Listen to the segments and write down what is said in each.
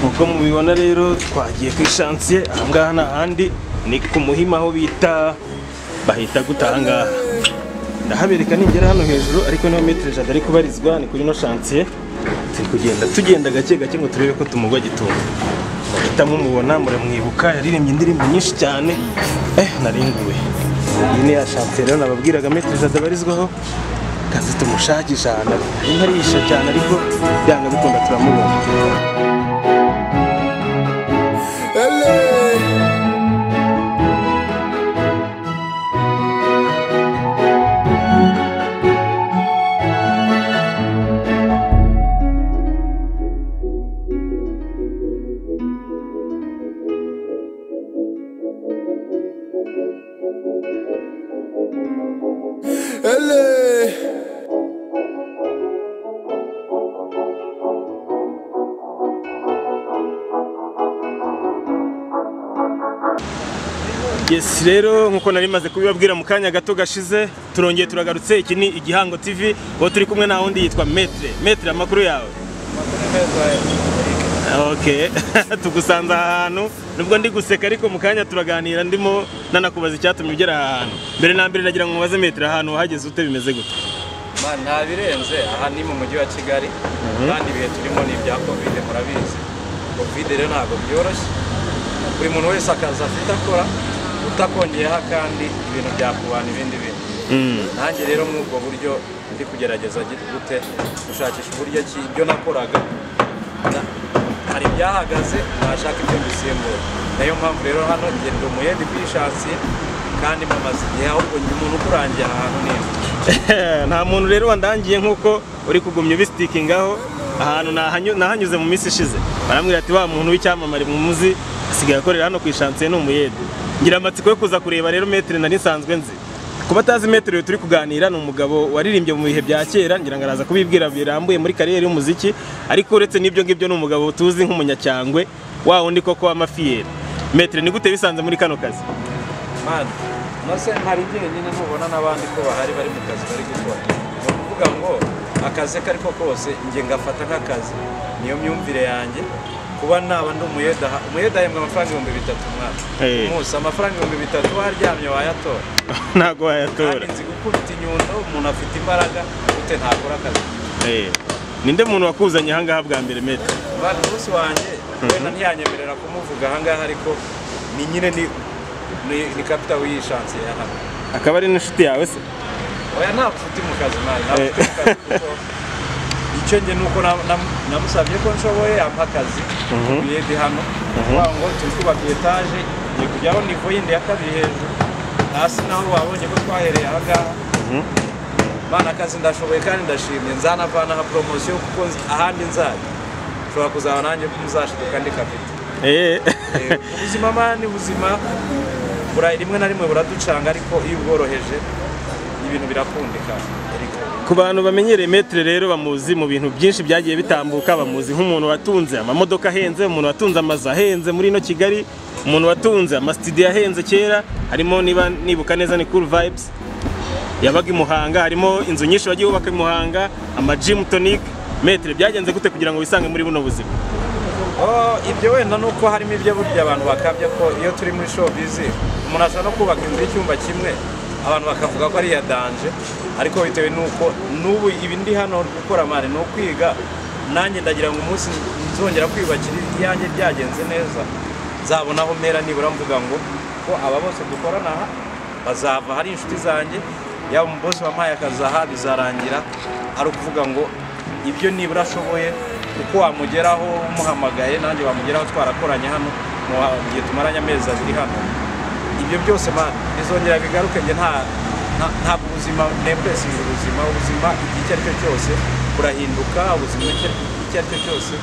nk'uko mubibona rero twagiye ku ishansiye ahangaha ni ahandi ni ku muhima aho bita bahita guta ahangaha ndahabereka ningera hano hejuru ariko niho metero ijana ari kubarizwa ni kuri ino shansiye turi kugenda tugenda gake gake ngo turebe ko tumugwa gitunga muhita mumubona muramwibuka yaririmbye indirimbo nyinshi cyane eh naringuwe iyi ni ya shansiye rero nababwiraga metero ijana abarizwaho kazi tumushakisha ahantu ari nkarisha cyane ariko byanga bikunda turamubona Yes rero nkuko nari maze kubibabwira mu kanya gato gashize turongeye turagarutse iki ni igihango TV uwo turi kumwe na wundi yitwa Metre Metre amakuru yawe Okay tugusanze aha hantu nubwo ndi guseka ariko mu kanya turaganira ndimo nanakubaza icyatumye ugera aha hantu mbere na mbere nagira ngo mubaze Metre ahantu wahageze ute bimeze gute Ma, nta birenze aha ni mu mujyi wa kigali kandi ibihe turimo ni ibya kovide murabizi kovide rero ntabwo byoroshye buri muntu wese akaza afite akora utakongeyeho akandi ibintu byakubana ibindi bintu nanjye rero muri ubwo buryo ndi kugerageza gi- gute gushakisha uburyo ki ibyo nakoraga na- hari ibyahagaze nashaka ibyo mbisimbura nayo mpamvu rero hano njye ndi umuhembi kwishakiye kandi mamaze igihe ahubwo njye umuntu ukurangiye ahantu neza nta muntu rero wandangiye nkuko uri kugumya ubisitikingaho ahantu nahanyu- nahanyuze mu minsi ishize barambwira ati wa muntu w'icyamamare muzi asigaye akorera hano ku ishansiye ni umuyede ngira amatsiko yo kuza kureba rero metero nari nsanzwe nzi ku batazi metero turi kuganira ni umugabo waririmbye mu bihe bya kera ngira ngo araza kubibwira birambuye muri kariyeri y'umuziki ariko uretse n'ibyo ngibyo ni umugabo tuzi nk'umunyacyangwe wa wundi koko w'amafiyeri metero ni gute bisanze muri kano kazi mani nose ntari jyenyine ntubona n'abandi ko bahari bari mu kazi bari gukora ni ukuvuga ngo akazi ko ariko kose njye ngafata nk'akazi niyo myumvire yanjye kuba naba ndi umuyeda aha- umuyeda ahembwa amafaranga ibihumbi bitatu umwaka Eh. umunsi amafaranga ibihumbi bitatu waryamye wayatora ntabwo kandi wayatora nzi gukubita inyundo umuntu afite imbaraga gute ntakora akazi Eh, ninde muntu wakuzanye ahangaha bwa mbere metero bari umunsi wanjye wenda ntiyanyemerera kumuvuga ahangaha ariko ni nyine ni ni- ni kapita wiyishansiye hano akaba ari n'inshuti yawe se oya nta bucuti mu kazi mwana nta bucuti mu kazi kuko icyo njye nuko na- na- namusabye ko nshoboye ampa akazi biyedi hano kuvuga ngo turi kubaka etaje ngiye kujyaho nivo yindi ya kabiri hejuru hasi naho babonye ko twahereye aha ngaha mwana akazi ndashoboye kandi ndashimye nzanavanaho poromosiyo kuko nzi- ahandi nzajya nshobora kuzaba nanjye muzashiduka ndi kapita Eh, Eh, ubuzima mani ni buzima bura- rimwe na rimwe buraducanga ariko iyo ubworoheje ibintu birakundika ariko ku bantu bamenyereye metero rero bamuzi mu bintu byinshi byagiye bitambuka bamuzi nk'umuntu watunze amamodoka ahenze umuntu watunze amazu ahenze muri ino kigali umuntu watunze amasitidiyo ahenze kera harimo niba nibuka neza ni cool vibes yabaga i muhanga harimo inzu nyinshi bagiye bubaka i muhanga amajimu tonike metero byagenze gute kugira ngo wisange muri buno buzima Oh, ibyo wenda ni uko harimo ibyo burya abantu bakabya ko iyo turi muri showbizi umuntu ashobora no kubaka inzu y'icyumba kimwe abantu bakavuga ko ari iya danje ariko bitewe n'uko n'ubu ibi ndi hano gukora mari ni ukwiga nanjye ndagira ngo umunsi nzongera kwiyubakira iyanjye byagenze neza nzabona aho mpera nibura mvuga ngo ko aba bose dukorana aha bazava hari inshuti zanjye yaba umubosi wampaye akazi aha bizarangira ari ukuvuga ngo ibyo nibura ashoboye uko wamugeraho umuhamagaye nanjye wamugeraho twarakoranye hano mu mu gihe tumaranye amezi abiri hano ibyo byose mani bizongera bigaruke njye nta nta- ntabwo ubuzima nempuresinga ubuzima ubuzima igihe icyo ari cyo cyose burahinduka ubuzima icyo icyo ari cyo cyose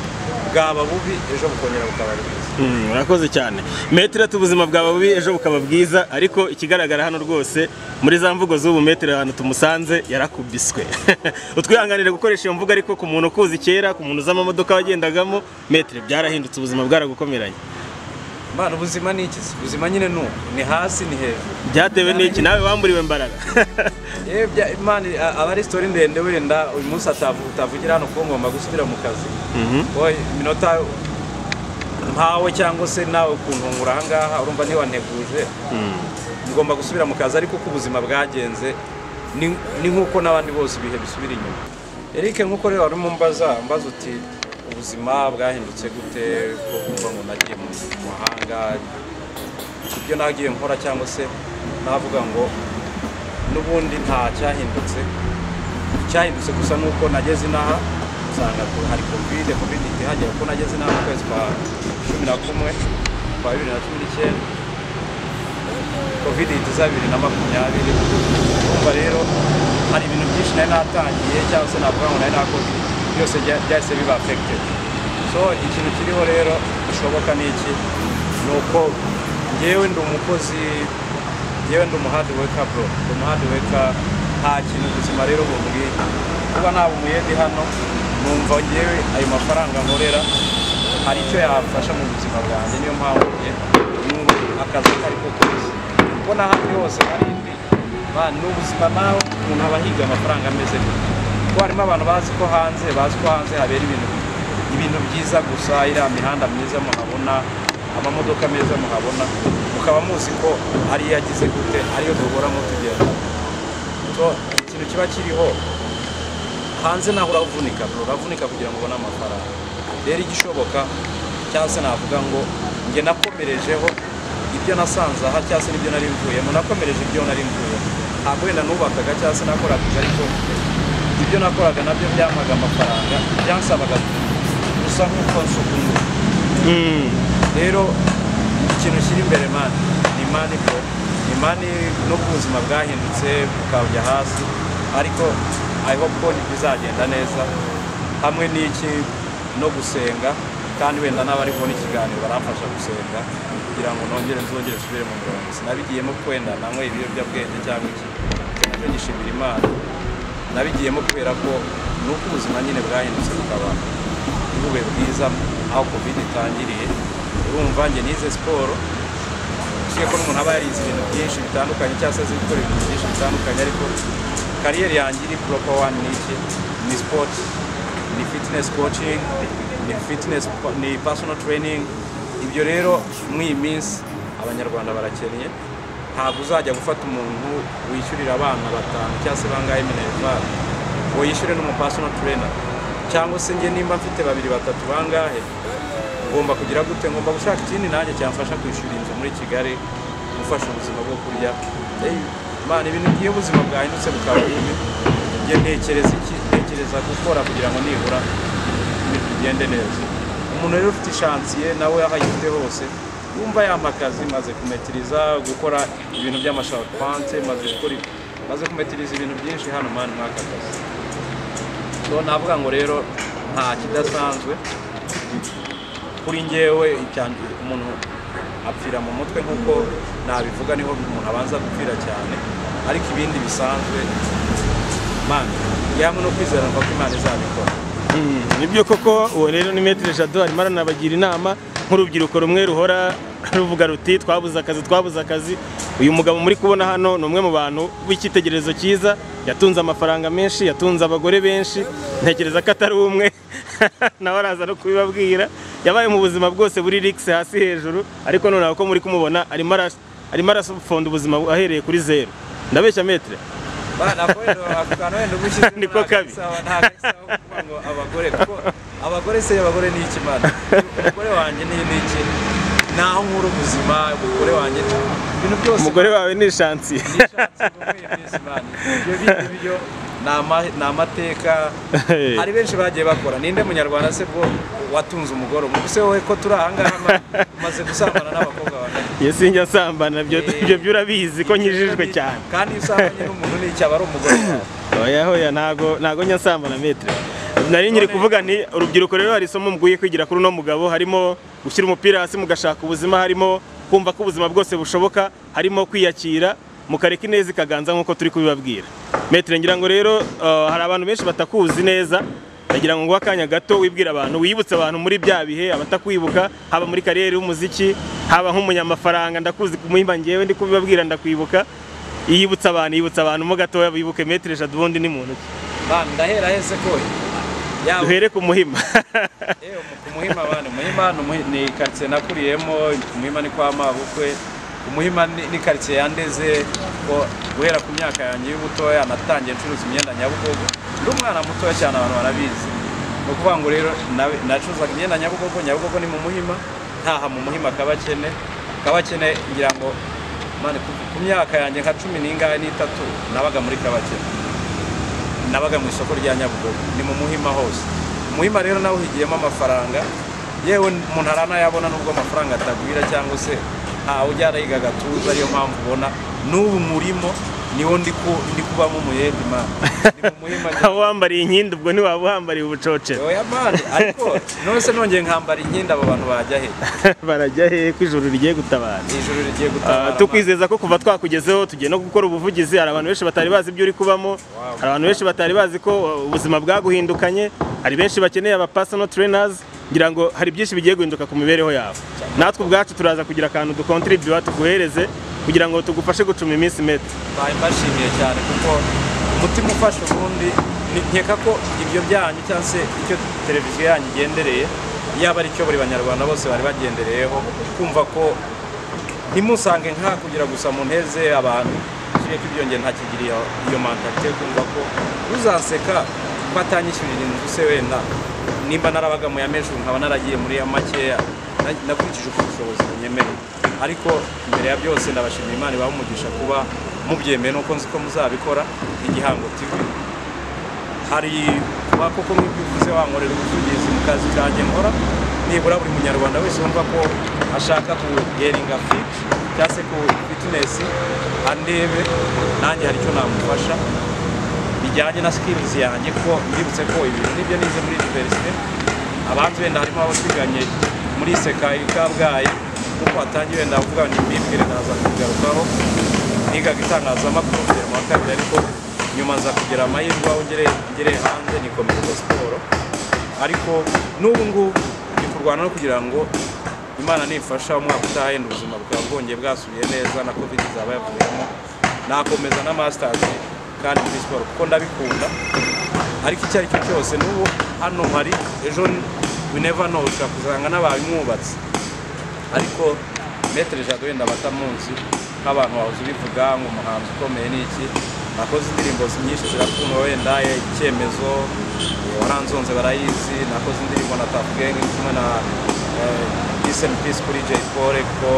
bwaba bubi ejo bukongera bukaba bwiza Mm, Urakoze cyane metero ati ubuzima bwawe bubi ejo bukaba bwiza ariko ikigaragara hano rwose muri za mvugo z'ubu metero ahantu tumusanze yarakubiswe utwihanganire gukoresha iyo mvugo ariko ku muntu ukuzi kera ku muntu z'amamodoka wagendagamo metero byarahindutse ubuzima bwaragukomeranye mani ubuzima ni iki se? ubuzima nyine ni uku ni hasi ni hejuru byatewe n'iki nawe wamburiwe imbaraga yewe bya imana a- aba ari sitori ndende wenda uyu munsi atavu- utavugira hano kuko ngomba gusubira mu kazi Oye, iminota mpawe cyangwa se nawe kuntungura ahangaha urumva ntiwaneguje ngomba gusubira mu kazi ariko uko ubuzima bwagenze ni ni nk'uko n'abandi bose ibihe bisubira inyuma Eric nk'uko rero warimo mbaza mbaza uti ubuzima bwahindutse gute ko kumva ngo nagiye mu mahanga ibyo nagiye nkora cyangwa se navuga ngo n'ubundi nta cyahindutse icyahindutse gusa ni uko nageze inaha usanga ko hari kovide kovide ihagera kuko nageze inaha mu kwezi kwa cumi na kumwe kwa bibiri na cumi n'icyenda covid ihita bibiri na makumyabiri urumva rero hari ibintu byinshi nari natangiye cyangwa se navuga ngo nari nakoze byose bya- byahise biba affected so ikintu kiriho rero bishoboka ni iki ni uko ngewe ndi umukozi ngewe ndi umuhadi weka bro ndi umuhadi weka nta kintu ubuzima rero bumbwiye kuba naba umuyedi hano numva ngewe ayo mafaranga nkorera hari icyo yafasha mu buzima bwanjye niyo mpamvu njye n'ubu akazi ako ari ko kose kuko n'ahandi hose hari indi ba- ni ubuzima nawe umuntu aba ahiga amafaranga ameze gute kuko harimo abantu bazi ko hanze bazi ko hanze habera ibintu ibintu byiza gusa iriya mihanda myiza muhabona amamodoka meza muhabona mukaba muzi ko ariyo yagize gute ariyo duhoramo tugenda so ikintu kiba kiriho hanze naho uravunika bro uravunika kugira ngo ubone amafaranga rero igishoboka cyangwa se navuga ngo njye nakomerejeho ibyo nasanze aha cyangwa se n'ibyo nari mvuyemo nakomereje ibyo nari mvuyemo ntabwo wenda nubakaga cyangwa se nakoraga ibyo ariko ibyo nakoraga nabyo byampaga amafaranga byansabaga gusa nk'uko nsukuye rero ikintu kiri imbere mani ni mani ko ni mani no ku buzima bwahindutse bukajya hasi ariko i hope ko bizagenda neza hamwe n'iki no gusenga kandi wenda n'abari kubona ikiganiro baramfasha gusenga kugira ngo nongere nzongere nsubire mu murongo sinabigiyemo kwenda nanywe ibiyobyabwenge cyangwa iki nacyo gishimira imana nabigiyemo kubera ko ni uko ubuzima nyine bwahindutse bukaba bube bwiza aho covid itangiriye urumva njye nize siporo usibye ko n'umuntu aba yarize ibintu byinshi bitandukanye cyangwa se azi gukora ibintu byinshi bitandukanye ariko kariyeri yanjye iri poropo wani ni iki ni sipoti ni fitinesi kocingi ni fitinesi ni pasono tereyiningi ibyo rero muri iyi minsi abanyarwanda barakeneye ntabwo uzajya gufata umuntu wishyurira abana batanu cyangwa se bangahe minerivare ngo yishyure n'umupasono turena cyangwa se njye nimba mfite babiri batatu bangahe ngomba kugira gute ngomba gushaka ikindi nanjye cyamfasha kwishyura inzu muri kigali gufasha ubuzima bwo kurya Ey, Mana ibintu iyo ubuzima bwahindutse bukaba bubi njye ntekereza iki ntekereza gukora kugira ngo nibura ibintu bigende neza umuntu rero ufite ishansiye nawe aho ayifite hose yumva yamakazi maze kumetiriza gukora ibintu by'amashapanse maze gukora maze kumetiriza ibintu byinshi hano mani mwaka kazi so navuga ngo rero nta kidasanzwe kuri njyewe icya- umuntu apfira mu mutwe nk'uko nabivuga niho umuntu abanza gupfira cyane ariko ibindi bisanzwe man yamwe no kwizera ko imana izabikora nibyo koko uwo rero ni metero jado arimo aranabagira inama nk'urubyiruko rumwe ruhora ruvuga ruti twabuze akazi twabuze akazi uyu mugabo muri kubona hano ni umwe mu bantu b'icyitegererezo cyiza yatunze amafaranga menshi yatunze abagore benshi ntekereza ko atari umwe nawe araza no kubibabwira yabaye mu buzima bwose buri rikisi hasi hejuru ariko noneho ko muri kumubona arimo ara- arimo arafonda ubuzima ahereye kuri zeru ndabeshya metere bana kwenda bakana wenda ubushize Niko kabi. ngo abagore kuko abagore se abagore ni iki mana umugore wanjye ni ni iki naho nkuru ubuzima umugore wanjye ibintu byose umugore wawe ni shansiye ibyo ni amateka hari benshi bagiye bakora ninde munyarwanda se bwo watunze umugore umwe se wowe ko turi ahangaha ma- umaze gusambana n'abakobwa bane iyo sinjya sambana byo Eh. ibyo byo urabizi ko nkijijwe cyane kandi iyo usambanye n'umuntu ni iki aba ari umugore wawe oya hoya ntago ntago njya nsambana metere nari nkiri kuvuga nti urubyiruko rero hari isomo mukwiye kwigira kuri uno mugabo harimo gushyira umupira hasi mugashaka ubuzima harimo kumva ko ubuzima bwose bushoboka harimo kwiyakira mukareka ineza ikaganza nk'uko turi kubibabwira metere ngira ngo rero eh, hari abantu benshi batakuzi neza ndagira ngo nguhe akanya gato wibwira abantu wibutse abantu muri bya bihe abatakwibuka haba muri kariyeri y'umuziki haba nk'umunyamafaranga ndakuzi kumuhimba ngewe ndi kubibabwira ndakwibuka yibutsa abantu yibutsa abantu mo gatoya bibuke metere eshatu ubundi ni muntu Bana ndahera hese ko yaba duhere ku muhima Ewe, ku muhima abantu umuhima ni umuhi- ni karitsiye nakuriyemo ku muhima ni kwa mabukwe ku muhima ni ni karitsiye yandeze ko guhera ku myaka yanjye y'ubutoya natangiye ncuruza imyenda nyabugogo ndi umwana mutoya cyane abantu barabizi ni ukuvuga ngo rero nawe- nacuruzaga imyenda nyabugogo nyabugogo ni mu muhima ntaha mu muhima kabakene kabakene ngira ngo mani ku- ku myaka yanjye nka cumi n'ingahe n'itatu nabaga muri kabakene nabaga mu isoko rya nyabugogo ni mu muhima hose umuhima rero nawe uhigiyemo amafaranga yewe umuntu aranayabona nubwo amafaranga atagwira cyangwa se ntawe ujya arayiga agatuza ariyo mpamvu ubona n'ubu murimo niwo ndi ku- ndi kubamo umuyede mani ni mu muhima aho wambariye inkindi ubwo ntiwaba wambariye ubucocero oya mani ariko nonese nongeye nkambara inkindi abo bantu bajya he barajya hehe ko ijuru rigiye gutabara ijoro rigiye Ah, gutabara tukwizeza ko kuva twakugezeho tugiye no gukora ubuvugizi hari abantu benshi batari bazi ibyo uri kubamo hari abantu benshi batari bazi ko uh, ubuzima bwaguhindukanye hari benshi bakeneye aba personal trainers ngira ngo hari byinshi bigiye guhinduka ku mibereho yawe natwe ubwacu turaza kugira akantu dukontribua tuguhereze kugira ngo tugufashe gucuma iminsi mete bari bashimiye cyane kuko umutima ufashe ubundi ni- nkeka ko ibyo byanyu cyangwa se icyo televiziyo yanyu igendereye yaba ari cyo buri banyarwanda bose bari bagendereyeho kumva ko ntimusange nka kugira gusa mu nteze abantu ikiriya cy'ibyongere ntakigiriye iyo mantalite yo kumva ko uzaseka ko atanyishyurira inzu se wenda nimba narabaga mu yameje nkaba naragiye muri ya makeya na- nakurikije uko ubushobozi bunyemereye ariko mbere ya byose ndabashimira imana ibaha umugisha kuba mubyemeye nuko nzi ko muzabikora igihango tv hari kuba koko nk'ibyo uvuze wankorera ubuvugizi mu kazi kanjye nkora nibura buri munyarwanda wese wumva ko ashaka ku geringa fit cyangwa se ku fitness andebe nanjye hari icyo namufasha bijyanye na skills yanjye kuko mbibutse ko ibintu nibyo nize muri universite abandi wenda harimo abasiganye muri sekayi kabgayi kuko hatangiye wenda avuga ngo mbibwire naza kubigarukaho nigaga itangazamakuru mbere mu wa kabiri ariko nyuma nza kugira amahirwe aho ngere ngere hanze nikomeza siporo ariko n'ubu ngubu ni kurwana no kugira ngo imana nifasha umwaka utaha yenda ubuzima bukaba bwongeye bwasubiye neza na covid izaba yavuyemo nakomeza na masters kandi muri siporo kuko ndabikunda ariko icyo ari cyo cyose n'ubu hano hari ejo we never know ushobora kuzanga n'abamwubatse ariko metere jado wenda batamunsi nk'abantu bahoze bivuga ngo umuhanzi ukomeye ni iki nakoze indirimbo nyinshi zirakundwa wenda icyemezo waranzonze barayizi nakoze indirimbo na Tuff Gang kumwe na Peace and Peace kuri Jay Paul kuko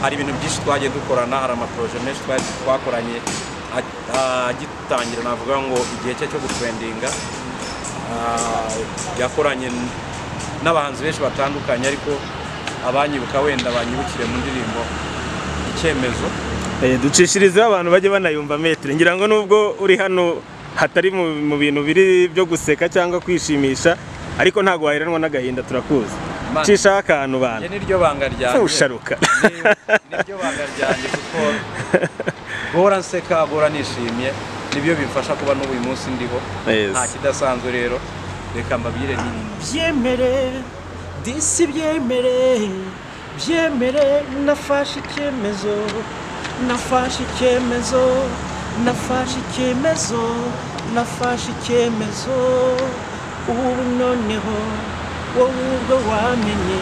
hari ibintu byinshi twagiye dukorana hari amaporoje menshi twari twakoranye a- agitangira navuga ngo igihe cye cyo gutrendinga Ah, yakoranye n- n'abahanzi benshi batandukanye ariko abanyibuka wenda banyibukire mu ndirimbo icyemezo Eh, ducishirizeho abantu bajye banayumva metere ngira ngo nubwo uri hano hatari mu mu bintu biri byo guseka cyangwa kwishimisha ariko ntabwo waheranwa n'agahinda turakuzi Imana- cishaho akantu bantu njye niryo banga ryanjye Usharuka. Ni- niryo banga ryanjye kuko guhora nseka guhora nishimye nibyo bimfasha kuba n'ubu uyu munsi ndiho Yes. nta kidasanzwe rero reka mbabwire ni byemere disi byemere byemere nafashe icyemezo nafashe icyemezo nafashe icyemezo nafashe icyemezo ubu noneho wowe ubwo wamenye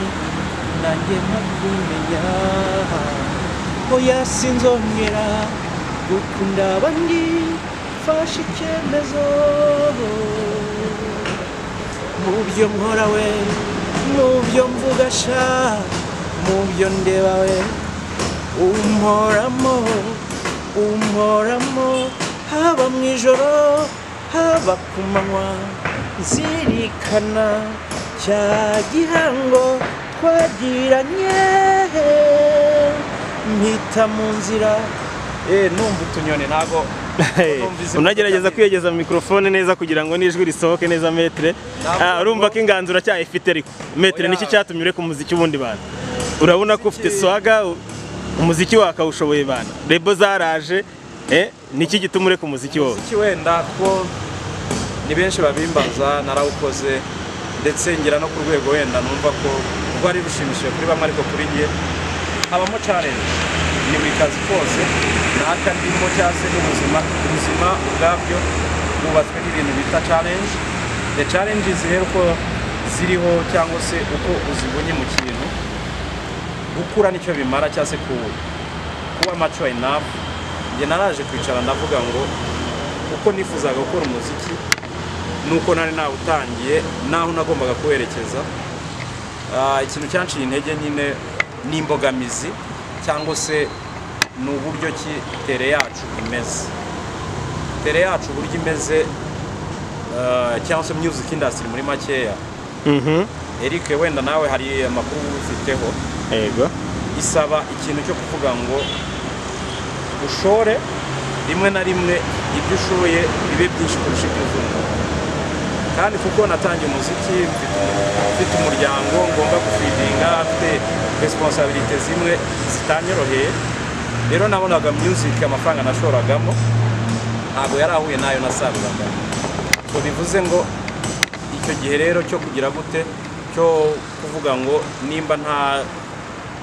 nanjye ntakumenya oya sinzongera gukunda abandi fashe icyemezo mu byo nkora we mu byo mvuga sha mu byo ndeba we umporamo umporamo haba mu ijoro haba ku manywa nzirikana cya gihango twagiranye mpita mu nzira eh numva utunyoni ntago Hey, unagerageza kwiyegeza mu mikrofone neza kugira ngo n'ijwi risohoke neza metere Ah, urumva ko inganzo uracyayifite ariko metere niki cyatumye ureka umuziki w'ubundi bantu urabona ko ufite swaga u- umuziki wakawushoboye bantu rebo zaraje eh, niki gituma ureka umuziki wowe umuziki wenda ko ni benshi babimbaza narawukoze ndetse ngira no ku rwego wenda numva ko rwari rushimishije kuri bamwe ariko kuri njye habamo challenge ni buri kazi kose naka ndimo cyangwa se n'ubuzima ubuzima ubwabyo bwubatswe n'ibintu bita challenge the challenges rero uko ziriho cyangwa se uko uzibonye mu kintu gukura nicyo bimara cyangwa se ku- kuba mature enough njye naraje kwicara ndavuga ngo uko nifuzaga gukora umuziki nuko nari nawutangiye n'aho nagombaga kuwerekeza Ah, ikintu cyanciye intege nyine ni imbogamizi cyangwa se ni uburyo ki tere yacu imeze tere yacu uburyo imeze ah, cyangwa se music industry muri makeya Eric wenda nawe hari amakuru ubifiteho yego isaba ikintu cyo kuvuga ngo ushore rimwe na rimwe ibyo ushoye bibe byinshi kurusha ibyo uzungu kandi kuko natangiye umuziki mfite- mfite umuryango ngomba gufidinga mfite resiponsabilite zimwe zitanyoroheye rero nabonaga music amafaranga nashoragamo ntabwo yari ahuye n'ayo nasaruraga ngo bivuze ngo icyo gihe rero cyo kugira gute cyo kuvuga ngo nimba nta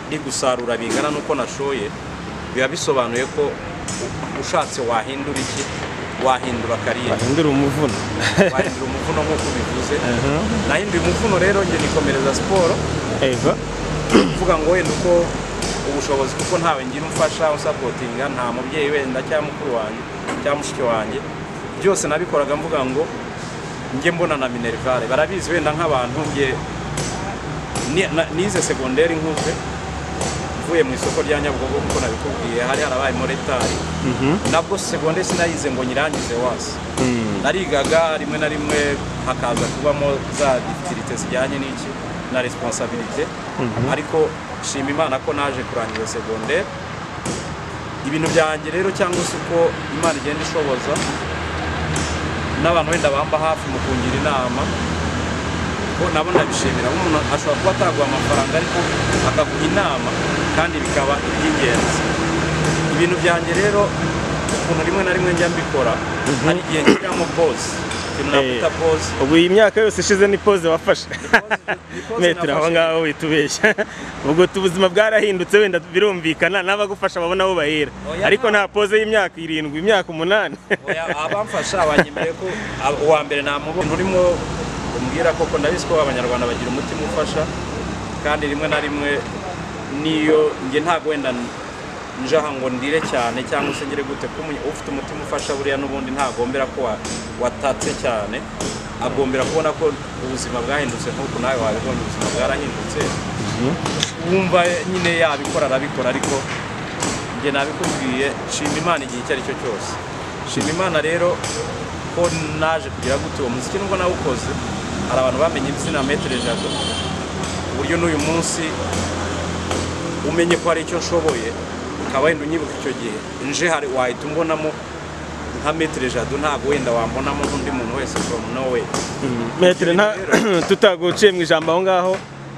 ndi gusarura bingana n'uko nashoye biba bisobanuye ko u- ushatse wahindura iki wahindura kariyeri bahindura umuvuno wahindura umuvuno nk'uko ubivuze nahinduye umuvuno rero njye nikomereza siporo yego kuvuga ngo wenda uko ubushobozi kuko ntawe ngira umfasha usapotinga nta mubyeyi wenda cyangwa mukuru wanjye cyangwa mushiki wanjye byose nabikoraga mvuga ngo njye mbona na minerivare barabizi wenda nk'abantu njye ni- na- nize segonderi nkuze mvuye mu isoko rya nyabugogo nk'uko nabikubwiye hari harabaye moretari nabwo segonderi sinayize ngo nyirangize wasi narigaga rimwe na rimwe hakaza kubamo za difitirite zijyanye n'iki na responsabilite ariko nshima imana ko naje kurangiza segonderi ibintu byanjye rero cyangwa se uko imana igenda ishoboza n'abantu wenda bamba hafi mu kungira inama ko nabo ndabishimira nk'umuntu ashobora kuba ataguha amafaranga ariko akaguha inama kandi bikaba iby'ingenzi ibintu byanjye rero ukuntu rimwe na rimwe njya mbikora hari igihe nshyiramo pose ikintu nakwita Eh. pose ubu iyi myaka yose ishize ni pose wafashe metero aho ngaho wihita ubeshya ubwo tu- ubuzima bwarahindutse wenda birumvikana n'abagufasha babona aho bahera Oya, ariko nta- nta pose y'imyaka irindwi imyaka umunani Oya, abamfasha banyemereye ko ab- uwa mbere namubona urimo umbwira koko ndabizi ko abanyarwanda bagira umutima ufasha kandi rimwe na rimwe niyo njye ntabwo wenda n- nje aha ngo ndire cyane cyangwa se ngire gute ko umu- ufite umutima ufasha buriya n'ubundi ntagombera ko wa- watatse cyane agombera kubona ko ubuzima bwahindutse nk'uko nawe wabibonye ubuzima bwarahindutse wumva nyine yabikora arabikora ariko njye nabikubwiye shima imana igihe icyo ari cyo cyose shima imana rero ko naje kugira gute uwo muziki nubwo nawukoze hari abantu bamenye izina metere jado uburyo n'uyu munsi umenye ko hari icyo nshoboye ukaba wenda unyibuka icyo gihe nje hari wahita umbonamo nka metere jado ntabwo wenda wambonamo nk'undi muntu wese from nowhere metero nta- tutaguciye mu ijambo aho ngaho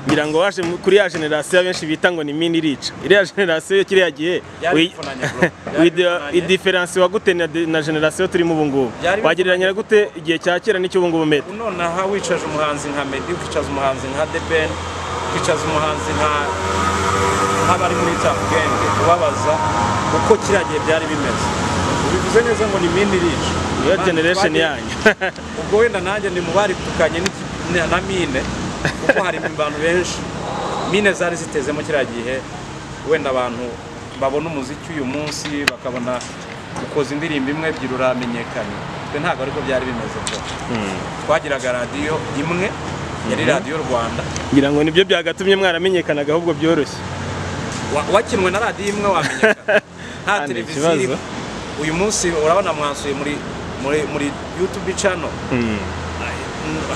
ngira ngo waje mu- kuri ya generasiyo abenshi bita ngo ni mini irica iriya generasiyo yo kiriya gihe Byari wi- bifunanye, bro. Byari wi- bifunanye. idiferansi wagute na de- na generasiyo turimo ubu ngubu Byari wagereranyira gute igihe cya kera n'icyo ubu ngubu metero nonaha wicaje umuhanzi nka Meddy ukicaza umuhanzi nka Deben ukicaza umuhanzi nka nk'abari muri Tough Gang ubabaza uko kiriya gihe byari bimeze ubivuze neza ngo ni mini rich niyo generation yanyu ubwo wenda nanjye ni mu bari tukanye n'iki- na- na mine kuko hari abantu benshi mine zari zitezemo kiriya gihe wenda abantu babona umuziki uyu munsi bakabona ukoze indirimbo imwe ebyiri uramenyekanye twe ntabwo ariko byari bimeze ko twagiraga radiyo imwe yari radiyo rwanda ngira ngo nibyo byagatumye mwaramenyekanagaho ahubwo byoroshye Wa- wakinwe na radiyo imwe wamenyekana nta Nta televiziyo kibazo. irimo uyu munsi urabona mwansuye muri muri muri yutube channel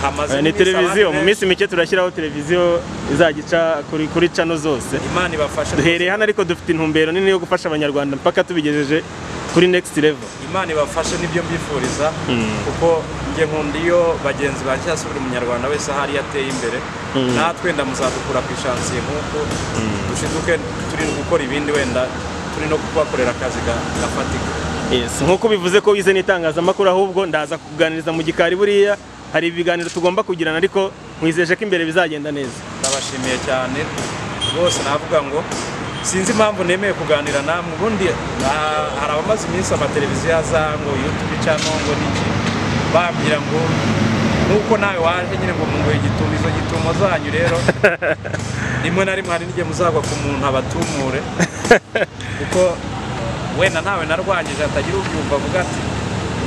hamaze ni iminsi televiziyo abantu mu minsi mike turashyiraho televiziyo izajya ica kuri kuri cano zose imana ibafashe duhereye hano ariko dufite intumbero nini yo gufasha abanyarwanda mpaka tubigejeje kuri next level imana ibafashe nibyo mbifuriza kuko njye nkunda iyo bagenzi ba cyangwa se buri munyarwanda wese ahari yateye imbere natwe wenda muzadukura ku ishansiye nk'uko dushiduke turi gukora ibindi wenda turi no kubakorera akazi ga- gafatika yes nkuko bivuze ko wize n'itangazamakuru ahubwo ndaza kukuganiriza mu gikari buriya hari ibiganiro tugomba kugirana ariko nkwizeje ko imbere bizagenda neza ndabashimiye cyane rwose navuga ngo sinzi impamvu nemeye kuganira namwe ubundi ah, hari abamaze iminsi amateleviziyo aza ngo yutube cyangwa ngo niki bambwira ngo nuko nawe waje nyine ngo munguhe igitumo izo gitumo zanyu rero rimwe na rimwe hari n'igihe muzagwa ku muntu abatumure kuko wenda ntawe narwanyije hatagira ubyumva avuga ati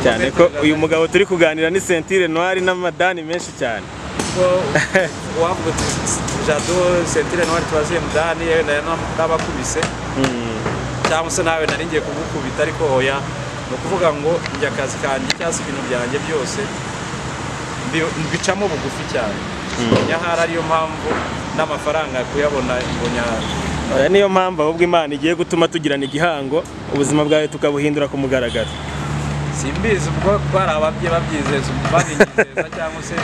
cyane ko uyu mugabo turi kuganira ni sentire noir n'amadani menshi cyane ko wavuga uti jado sentire ntwari tubaziye mudani yewe nayo nabakubise cyangwa se nawe nari ngiye kugukubita ariko hoya ni ukuvuga ngo njye akazi kanjye cyangwa se ibintu byanjye byose mbi- mbicamo bugufi cyane nyahari ariyo mpamvu n'amafaranga kuyabona imbonya Oya, niyo mpamvu ahubwo imana igiye gutuma tugirana igihango ubuzima bwawe tukabuhindura ku mugaragaro simbizi ubwo bari ababye babyizeza babinyizeza cyangwa se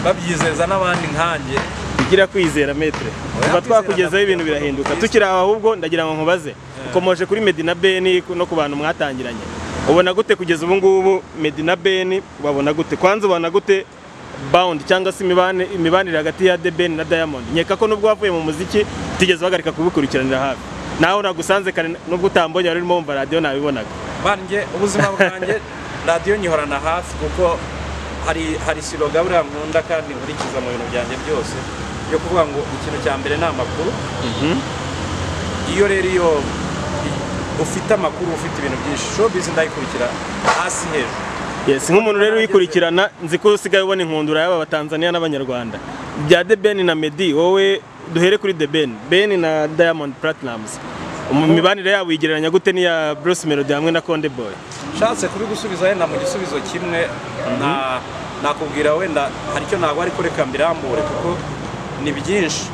babyizeza n'abandi nkanjye tugira kwizera metre tuba kwizera twakugezaho nabyo ibintu birakora birahinduka ubwiza. tukiri aho ahubwo ndagira ngo nkubaze ukomoje kuri medina beni no ku bantu mwatangiranye ubona gute kugeza ubu ngubu medina beni ubabona gute kwanza ubona gute bawundi cyangwa se imibane- imibanire hagati ya de beni na diamond nkeka ko nubwo wavuye mu muziki utigeze uhagarika kubikurikiranira hafi naho nagusanze kare nubwo utambonye wari urimo wumva radiyo nabibonaga banjye ubuzima bwanjye radiyo nyihorana hafi kuko hari hari silo gaburiya nkunda kandi nkurikiza mu bintu byanjye byose yo kuvuga ngo ikintu cya mbere ni amakuru iyo rero iyo i- ufite amakuru ufite ibintu byinshi showbiz ndayikurikira hasi hejuru Yes, nk'umuntu rero uyikurikirana nzi ko usigaye ubona inkundura y'aba batanzaniya n'abanyarwanda bya The Ben na Meddy wowe duhere kuri The Ben Ben na Diamond Platnumz mu mibanire yabo uyigereranya gute n'iya Bruce Melody hamwe na Konde Boy nshatse kubigusubiza wenda mu gisubizo kimwe na nakubwira wenda hari icyo ntabwo ariko reka mbirambure kuko ni byinshi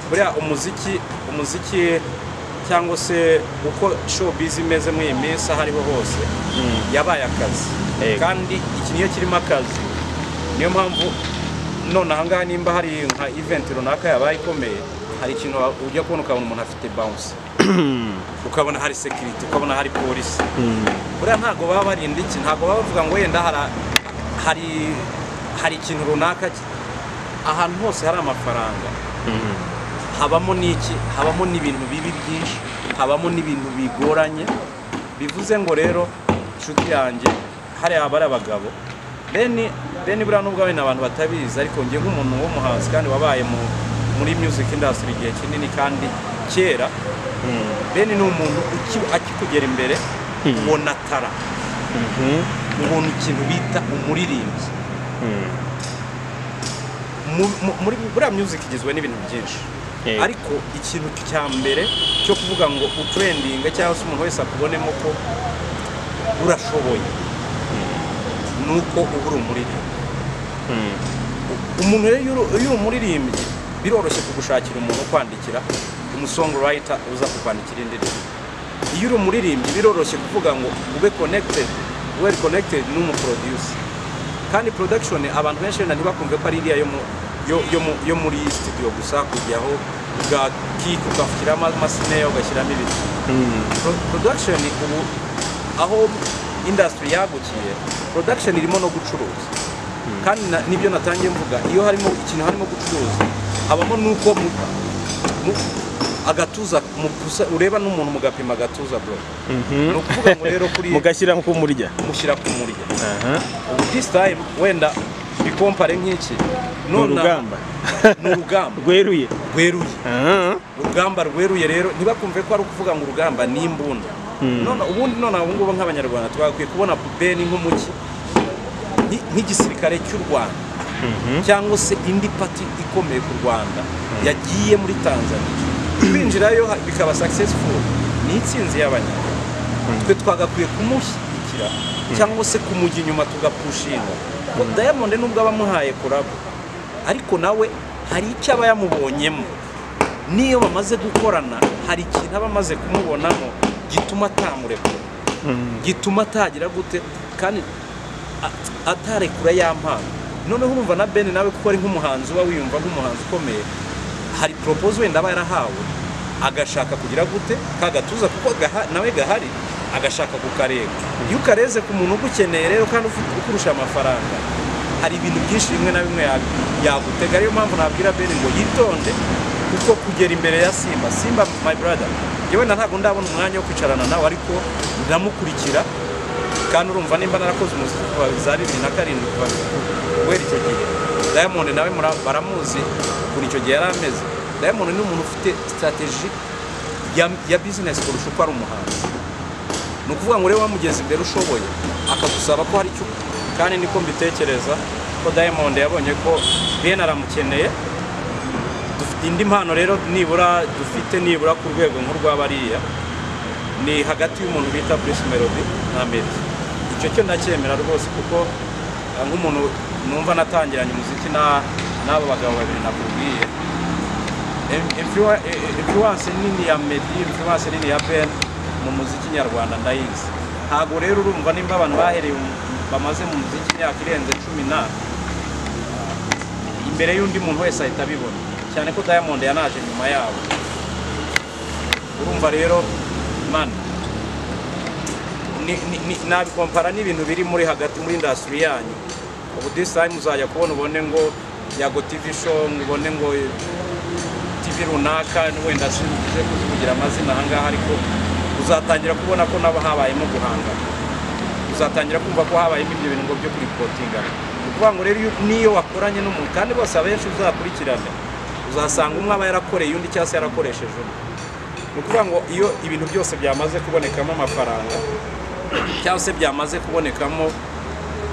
buriya umuziki umuziki cyangwa se uko showbiz imeze muri iyi minsi aho ariho hose yabaye akazi Yego. kandi iki niyo kirimo akazi niyo mpamvu none ahangaha nimba hari nka event runaka yabaye ikomeye hari ikintu ujya kubona ukabona umuntu afite bounce ukabona hari security ukabona hari polisi buriya ntabwo baba barinda iki ntabwo baba bavuga ngo wenda hara- hari hari ikintu runaka ki- ahantu hose hari amafaranga habamo n'iki habamo n'ibintu bibi byinshi habamo n'ibintu bigoranye bivuze ngo rero inshuti yanjye hariya haba ari abagabo beni beni buriya nubwo wenda abantu batabizi ariko njye nk'umuntu w'umuhanzi kandi wabaye mu- muri music industry igihe kinini kandi kera beni ni umuntu uki- akikugera imbere ubona tara ubona ikintu bita umuririmbyi Mu- mu- muri buriya music igizwe n'ibintu byinshi Yego. ariko ikintu cya mbere cyo kuvuga ngo utrendinga cyangwa se umuntu wese akubonemo ko urashoboye ni uko uba uri umuririmbyi umuntu rero iyo uri- iyo uri umuririmbyi biroroshye kugushakira umuntu ukwandikira umusongwriter uza kukwandikira indirimbo iyo uri umuririmbyi biroroshye kuvuga ngo ube connected ube connected n'umuproducer kandi production abantu benshi wenda ntibakumve ko ari iriya yo mu yo, yo, mu, yo muri studio gusa kujyaho ugakik ugashyiramo amasineya ugashyiramo ibiti Pro- production ubu aho industry yagukiye production irimo no gucuruza kandi na- nibyo natangiye mvuga iyo harimo ikintu harimo gucuruza habamo nuko mu- mu- agatuza mu gusa- ureba n'umuntu mugapima agatuza bro ni ukuvuga ngo rero kuri mugashyira ku murya mushyira ku murya ubu this time wenda bikompare nk'iki ni Nonaha- urugamba ni urugamba rweruye rweruye Aha. urugamba rweruye rero ntibakumve ko ari ukuvuga ngo urugamba ni imbunda none ubundi none ubu ngubu nk'abanyarwanda twagakwiye kubona beni nk'umuki nk- nk'igisirikare cy'u rwanda cyangwa se indi pati ikomeye ku rwanda yagiye muri tanzania kwinjirayo ha- bikaba successful ni itsinzi y'abanyarwanda twe twagakwiye kumushyigikira cyangwa se kumujya inyuma tugapushinga Ko diamond nubwo abamuhaye kurabo ariko nawe hari icyo aba yamubonyemo n'iyo bamaze gukorana hari ikintu aba amaze kumubonamo gituma atamurekura gituma atagira gute kandi a- atarekura ya mpano noneho urumva na bene nawe kuko ari nk'umuhanzi uba wiyumva nk'umuhanzi ukomeye hari poropoze wenda aba yarahawe agashaka kugira gute ka gatuza kuko gaha- nawe gahari agashaka kukareba iyo ukareze ku muntu ugukeneye rero kandi ufite ukurusha amafaranga hari ibintu byinshi bimwe na bimwe ya- yagutega ariyo mpamvu nabwira bene ngo yitonde kuko kugera imbere ya simba simba my brother njye wenda ntabwo ndabona umwanya wo kwicarana nawe ariko ndamukurikira kandi urumva nimba narakoze umuziki kuva za bibiri na karindwi kuva guhera icyo gihe diamond nawe mura- baramuzi ukuntu icyo gihe yari ameze diamond ni umuntu ufite sitarateji ya- ya bizinesi kurusha uko ari umuhanzi ni ukuvuga ngo urebe wamugeza imbere ushoboye akagusaba ko hari icyo kandi niko mbitekereza ko diamond yabonye ko bene aramukeneye Dufite indi mpano rero nibura dufite nibura ku rwego nk'urw'abariya ni hagati y'umuntu bita Bruce Melody na Meddy icyo cyo ndacyemera rwose kuko eh, nk'umuntu numva natangiranye umuziki na n'aba bagabo babiri nakubwiye Em- influa- eh, eh, influence nini ya Meddy influence nini ya Ben mu muziki nyarwanda ndayizi ntabwo rero urumva nimba abantu bahereye mu- bamaze mu muziki imyaka irenze cumi na imbere y'undi muntu wese ahita abibona cyane ko diamond yanaje nyuma yabo urumva rero mana ni- ni- ni- nabikompara n'ibintu biri muri hagati muri indasitiri yanyu ubu this time uzajya kubona ubone ngo yago tv show ngo ubone ngo tv runaka wenda sinze kuzivugira amazina ahangaha ariko uzatangira kubona ko nabo habayemo guhangana uzatangira kumva ko habayemo ibyo bintu ngo byo kuripotinga ni ukuvuga ngo rero iyo- n'iyo wakoranye n'umuntu kandi bose abenshi uzakurikirane uzasanga umwe aba yarakoreye undi cyangwa se yarakoresheje undi ni ukuvuga ngo iyo ibintu byose byamaze kubonekamo amafaranga cyangwa se byamaze kubonekamo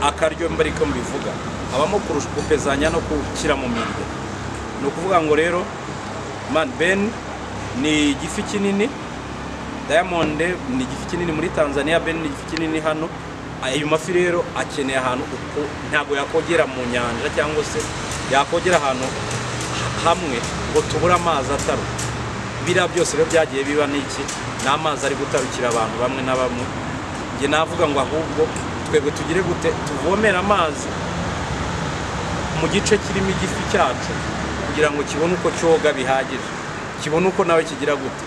akaryo mbari ko mbivuga habamo kurusha gupezanya no gushyira mu mirya ni ukuvuga ngo rero man ben ni igifi kinini Diamond ni igifi kinini muri Tanzania Ben ni igifi kinini hano ayo mafi rero akeneye ahantu uko ntabwo yakogera mu nyanja cyangwa se yakogera ahantu hamwe ngo tubure amazi ataruka biriya byose rero byagiye biba n'iki ni amazi ari gutarukira abantu bamwe na bamwe njye navuga ngo ahubwo twebwe tugire gute tuvomere amazi mu gice kirimo igifi cyacu kugira ngo kibone uko cyoga bihagije kibone uko nawe kigira gute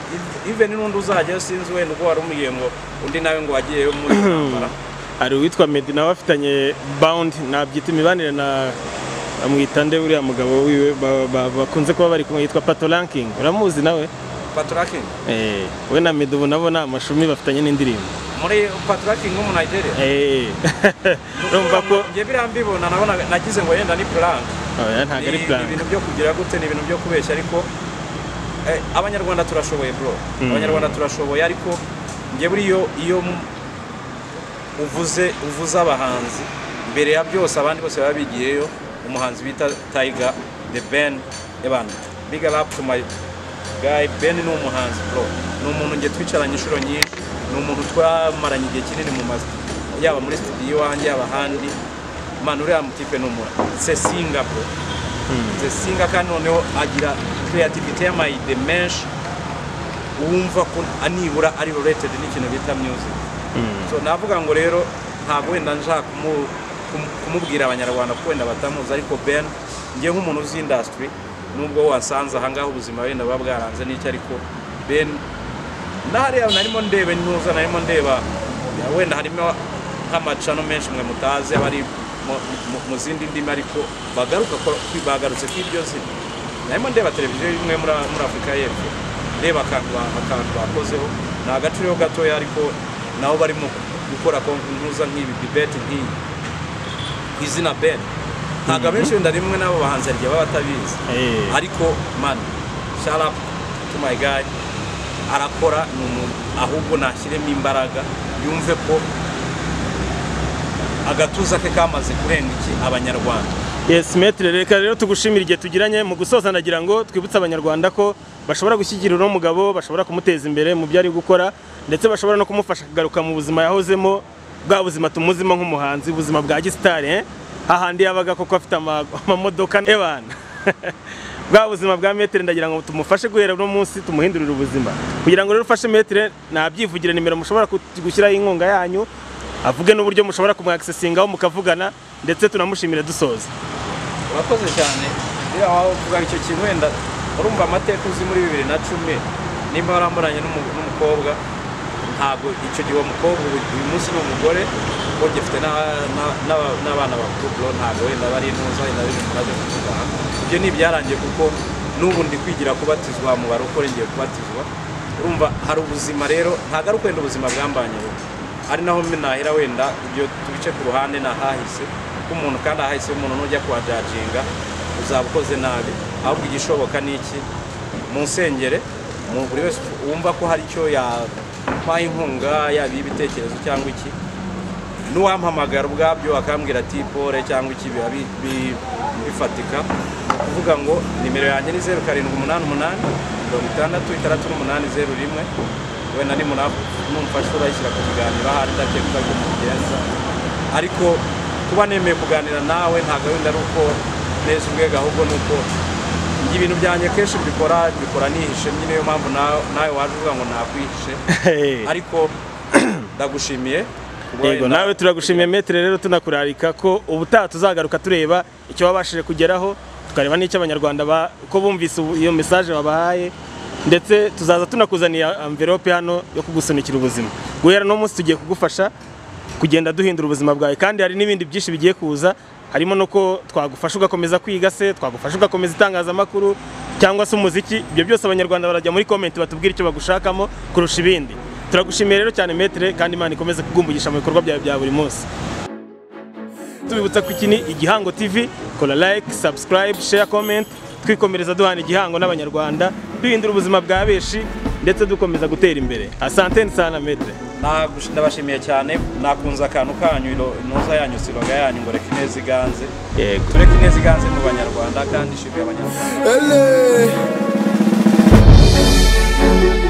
even n'undi uzajyayo sinzi wenda ubwo wari umubwiye ngo undi nawe ngo wagiyeyo muri intambara hari uwitwa Meddy nawe afitanye bound nabyita imibanire na amwita nde uriya mugabo wiwe ba- ba- bakunze kuba bari kumwe yitwa Pato Ranking uramuzi nawe paturakingi eh we na Meddy ubu nabo ni amashumi bafitanye n'indirimbo muri paturakingi wo mu nigeria eh urumva ko njye biriya mbibona nabona nagize ngo yenda ni puranka oya ntabwo ari ni ni plan ibintu byo kugira gute ni ibintu byo kubeshya ariko eh, abanyarwanda turashoboye bro abanyarwanda turashoboye ariko njye buriyo iyo mu- uvuze uvuze abahanzi mbere ya byose abandi bose baba bigiyeyo umuhanzi bita Tiger the Ben eban big up to my guy Ben ni umuhanzi bro ni umuntu nge twicaranye inshuro nyinshi ni umuntu twamaranye igihe kinini mu mazi yaba muri studio iwanjye yaba ahandi man uriya mutipe ni umuntu se singa bro se singa kandi noneho agira creativity y'amayide menshi wumva ko nibura ari related n'ikintu bita music so navuga ngo rero ntabwo wenda nshaka kumu- kumu- kumubwira abanyarwanda ko wenda batamuzi ariko ben njye nk'umuntu uzi industry nubwo wasanze ahangaha ubuzima wenda buba bwaranze n'icyo ariko ben nahariya narimo ndeba intuza narimo ndeba wenda harimo nk'amacano menshi mwe mutazi abari mu- mu- mu zindi ndimi ariko bagaruka ko- bagarutse ku ibyo zina narimo ndeba televiziyo imwe muri muri afurika y'epfo ndeba akantu ba- akantu bakozeho ni agace rero gatoya ariko nabo barimo gukora ko ntuza nk'ibi dibeti nk'iyi ku izina ben ntabwo abenshi wenda rimwe n'abo bahanzi hari igihe baba batabizi eh ariko man shout out to my guy arakora ni umuntu ahubwo nashyiremo imbaraga yumve ko agatuza ke kamaze kurenga iki abanyarwanda Yes metre reka rero tugushimira igihe tugiranye mu gusoza nagira ngo twibutse abanyarwanda ko bashobora gushyigikira uno mugabo bashobora kumuteza imbere mu byo ari gukora ndetse bashobora no kumufasha kugaruka mu buzima yahozemo bwa buzima tumuzimo nk'umuhanzi ubuzima bwa gisitari eh? hahandi yabaga koko afite ama- amamodoka ebana bwa buzima bwa metre ndagira ngo tumufashe guhera uno munsi tumuhindurire ubuzima kugira ngo rero ufashe metre nabyivugire nimero mushobora ku- gushyiraho inkunga yanyu avuge n'uburyo mushobora kumwakisesingaho mukavugana ndetse tunamushimire dusoza urakoze cyane rero aho uvuga icyo kintu wenda urumva amateka uzi muri bibiri na cumi nimba waramuranye n'umu- n'umukobwa ntabwo icyo gihe uwo mukobwa ubu- uyu munsi ni umugore kuko gifite n'a- n'a- n'aba- n'abana bakuru bro, ntabwo wenda bari intuza wenda bari muraje kuvuga ibyo ni ibyarangiye kuko n'ubu ndi kwigira kubatizwa mu barokore ngiye kubatizwa urumva hari ubuzima rero ntabwo ari ukwenda ubuzima bwambanye ari naho mbe nahera wenda ibyo tubice ku ruhande nahahise k'umuntu kandi ahahise umuntu nujya kuhajajinga uzaba ukoze nabi ahubwo igishoboka ni iki mu nsengere mu- buri wese wumva ko hari icyo yampaye inkunga yaba ibitekerezo cyangwa iki n'uwampamagara ubwabyo akambwira ati pole cyangwa iki biba bi- bi- bifatika ni ukuvuga ngo nimero yanjye ni zeru karindwi umunani umunani mirongo itandatu itandatu n'umunani zeru rimwe wenda ni munafu numfasha urayishyira ku kiganiro ahari ndakeka ko mugenza ariko kuba nemeye kuganira nawe nta gahunda ari uko neza ubwega ahubwo ni uko njye ibintu byanjye kenshi mbikora mbikora nihishe nyine niyo mpamvu nawe nawe waje uvuga ngo nakwihishe ariko ndagushimiye kuba yego wenda- nawe turagushimiye metero rero tunakurarika ko ubutaha tuzagaruka tureba icyo wabashije kugeraho tukareba n'icyo abanyarwanda ba- ko bumvise ubu- iyo mesaje wabahaye ndetse tuzaza tunakuzaniye amverope hano yo kugusunikira ubuzima guhera no munsi tugiye kugufasha kugenda duhindura ubuzima bwawe kandi hari n'ibindi byinshi bigiye kuza harimo nuko twagufasha ugakomeza kwiga se twagufasha ugakomeza itangazamakuru cyangwa se umuziki ibyo byose abanyarwanda barajya muri komenti batubwira icyo bagushakamo kurusha ibindi turagushimiye rero cyane metere kandi imana ikomeze kugumbugisha mu bikorwa byawe bya buri munsi tubibutsa ko iki ni igihango tv kora like subscribe share comment twikomereza duhana igihango n'abanyarwanda duhindura ubuzima bwa benshi ndetse dukomeza gutera imbere asanteni sana metere Nagush- ndabashimiye cyane nakunze akantu kanyu ino- intuza yanyu siroga yanyu ngo reka ineza iganze yego tureke ineza iganze mu banyarwanda kandi ishimwe abanyarwanda Ele.